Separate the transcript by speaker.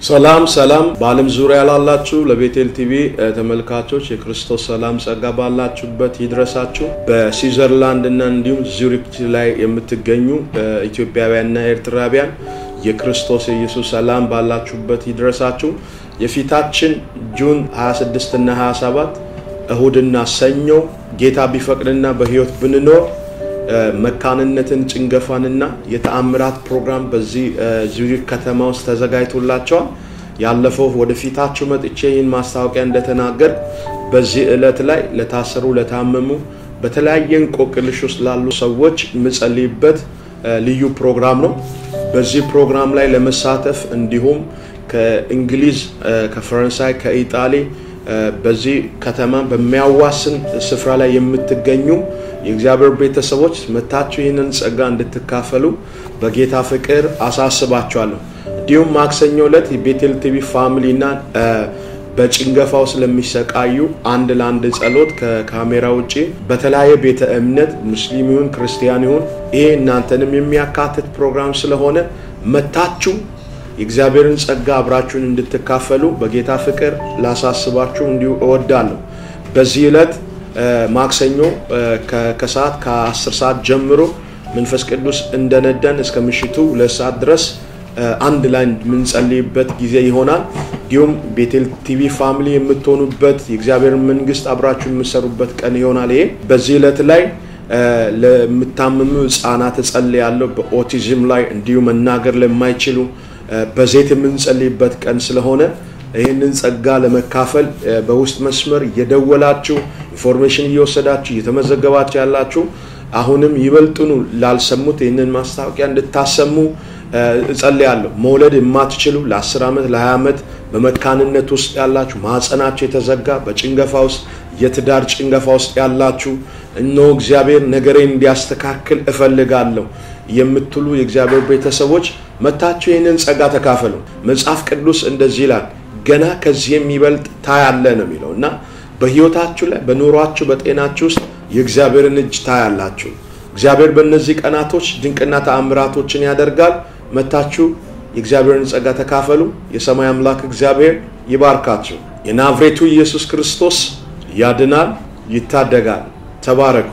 Speaker 1: ሰላም ሰላም በዓለም ዙሪያ ላላችሁ ለቤቴል ቲቪ ተመልካቾች የክርስቶስ ሰላም ጸጋ ባላችሁበት ይድረሳችሁ። በስዊዘርላንድ እና እንዲሁም ዙሪክ ላይ የምትገኙ ኢትዮጵያውያንና ኤርትራውያን የክርስቶስ የኢየሱስ ሰላም ባላችሁበት ይድረሳችሁ። የፊታችን ጁን 26 እና 27 እሁድና ሰኞ ጌታ ቢፈቅድና በህይወት ብንኖር መካንነትን ጭንገፋንና የተአምራት ፕሮግራም በዚህ ዙሪክ ከተማ ውስጥ ተዘጋጅቶላቸዋል። ያለፈው ወደፊታችሁ መጥቼ ይህን ማስታወቂያ እንደተናገር በዚህ ዕለት ላይ ለታሰሩ፣ ለታመሙ፣ በተለያየ እንቆቅልሽ ውስጥ ላሉ ሰዎች የምጸልይበት ልዩ ፕሮግራም ነው። በዚህ ፕሮግራም ላይ ለመሳተፍ እንዲሁም ከእንግሊዝ፣ ከፈረንሳይ፣ ከኢጣሊ በዚህ ከተማ በሚያዋስን ስፍራ ላይ የምትገኙ የእግዚአብሔር ቤተሰቦች መታችሁ ይህንን ጸጋ እንድትካፈሉ በጌታ ፍቅር አሳስባችኋለሁ። እንዲሁም ማክሰኞ ዕለት የቤቴል ቲቪ ፋሚሊና በጭንገፋው ስለሚሰቃዩ አንድ ለአንድ ጸሎት ከካሜራ ውጭ በተለያየ ቤተ እምነት ሙስሊም ይሁን ክርስቲያን ይሁን ይሄ እናንተንም የሚያካትት ፕሮግራም ስለሆነ መታችሁ የእግዚአብሔርን ጸጋ አብራችሁን እንድትካፈሉ በጌታ ፍቅር ላሳስባችሁ እንዲሁ እወዳለሁ። በዚህ ዕለት ማክሰኞ ከሰዓት ከ10 ሰዓት ጀምሮ መንፈስ ቅዱስ እንደነደን እስከ ምሽቱ ሁለት ሰዓት ድረስ አንድ ላይ የምንጸልይበት ጊዜ ይሆናል። እንዲሁም ቤቴል ቲቪ ፋሚሊ የምትሆኑበት የእግዚአብሔር መንግስት አብራችሁ የምሰሩበት ቀን ይሆናል። ይሄ በዚህ ዕለት ላይ ለምታምሙ ህጻናት እጸልያለሁ። በኦቲዝም ላይ እንዲሁ መናገር ለማይችሉ በዘይት የምንጸልይበት ቀን ስለሆነ ይህንን ጸጋ ለመካፈል በውስጥ መስመር እየደወላችሁ ኢንፎርሜሽን እየወሰዳችሁ እየተመዘገባችሁ ያላችሁ አሁንም ይበልጥኑ ላልሰሙት ይህንን ማስታወቂያ እንድታሰሙ እጸልያለሁ። መውለድ የማትችሉ ለ10 ዓመት ለ20 ዓመት በመካንነት ውስጥ ያላችሁ ማህፀናችሁ የተዘጋ በጭንገፋ ውስጥ የትዳር ጭንገፋ ውስጥ ያላችሁ እነሆ እግዚአብሔር ነገሬን እንዲያስተካክል እፈልጋለሁ የምትሉ የእግዚአብሔር ቤተሰቦች መታችሁ ይህንን ጸጋ ተካፈሉ። መጽሐፍ ቅዱስ እንደዚህ ይላል፣ ገና ከዚህ የሚበልጥ ታያለ ነው የሚለው እና በህይወታችሁ ላይ በኑሯችሁ በጤናችሁ ውስጥ የእግዚአብሔርን እጅ ታያላችሁ። እግዚአብሔር በእነዚህ ቀናቶች ድንቅና ተአምራቶችን ያደርጋል። መታችሁ የእግዚአብሔርን ጸጋ ተካፈሉ። የሰማይ አምላክ እግዚአብሔር ይባርካችሁ። የናዝሬቱ ኢየሱስ ክርስቶስ ያድናል፣ ይታደጋል። ተባረኩ።